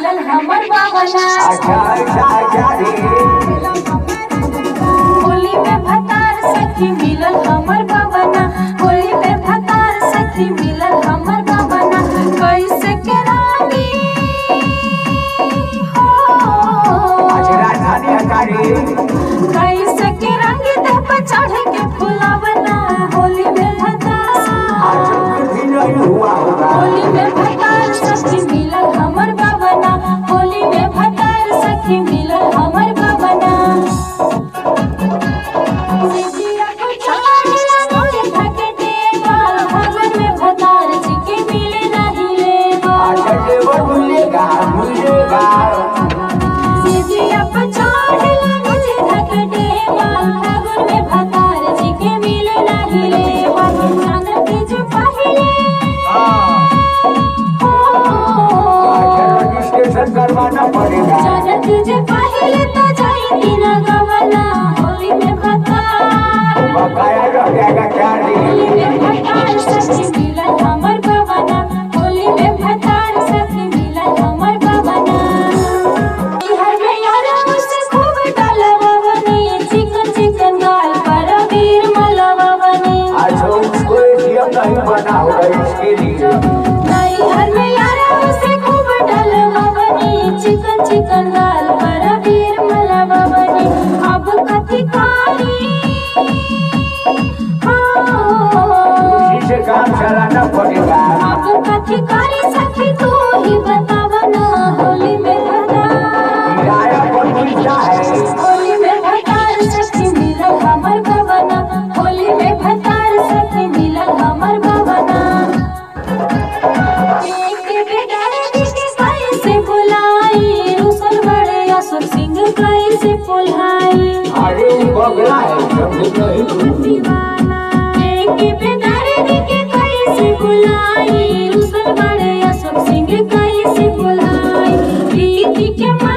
मिलल हमर बाबना अच्छा अच्छा अच्छा रे होली में भतार सखी मिलल हमर बाबना होली में भतार सखी मिलल हमर बाबना कैसे के रानी हो अच्छा राजधानी हकारी कैसे के रंग देह पर चढ़ के फुलावना होली में भतार आज कुछ भी नहीं हुआ होगा होली में भतार सखी मिलल हमर बाबना होली में भतार सखी मिलल हमर बाबना सिजिया को छाड़ला मोरे थके देवा भगन में भतार जी के मिले नहीं लेवा अच्छा देवर मिलेगा मिलेगा सिजिया को छाड़ला मोरे थके देवा भगन में भतार जी के मिले नहीं लेवा जानत जो पहिले हो अच्छा रजिस्ट्रेशन करवाना पड़ेगा जानत जे पहिले तो जाई दिन गवना होली में भतार बकाया रह जाएगा क्या रे होली में भतार सखी मिलन हमर गवना होली में भतार सखी मिलन हमर गवना हर में यारा मुझसे खूब डलववनी चिकन चिकन गाल पर वीर मलववनी अच्छा उसको एटीएम नहीं बना होगा इसके लिए नहीं हर में यारा मुझसे खूब डलववनी चिकन चिकन गाल पर वीर मलववनी अब कथी कारी हाँ उसी से काम चलाना पड़ेगा अब कथी कारी सखी तू ही बतावा ना होली में भतार किराया पर मिलता है होली में भतार सखी मिलल हमर गवना होली में भतार सखी मिलल हमर गवना एक बेगारे के कैसे बुलाई रुसल बड़े असुर सिंह कैसे पुल्हाई अरे वो बगला है समझे नहीं दीवाना एक बेगारे के कैसे बुलाई रुसल बड़े असुर सिंह कैसे पुल्हाई प्रीति के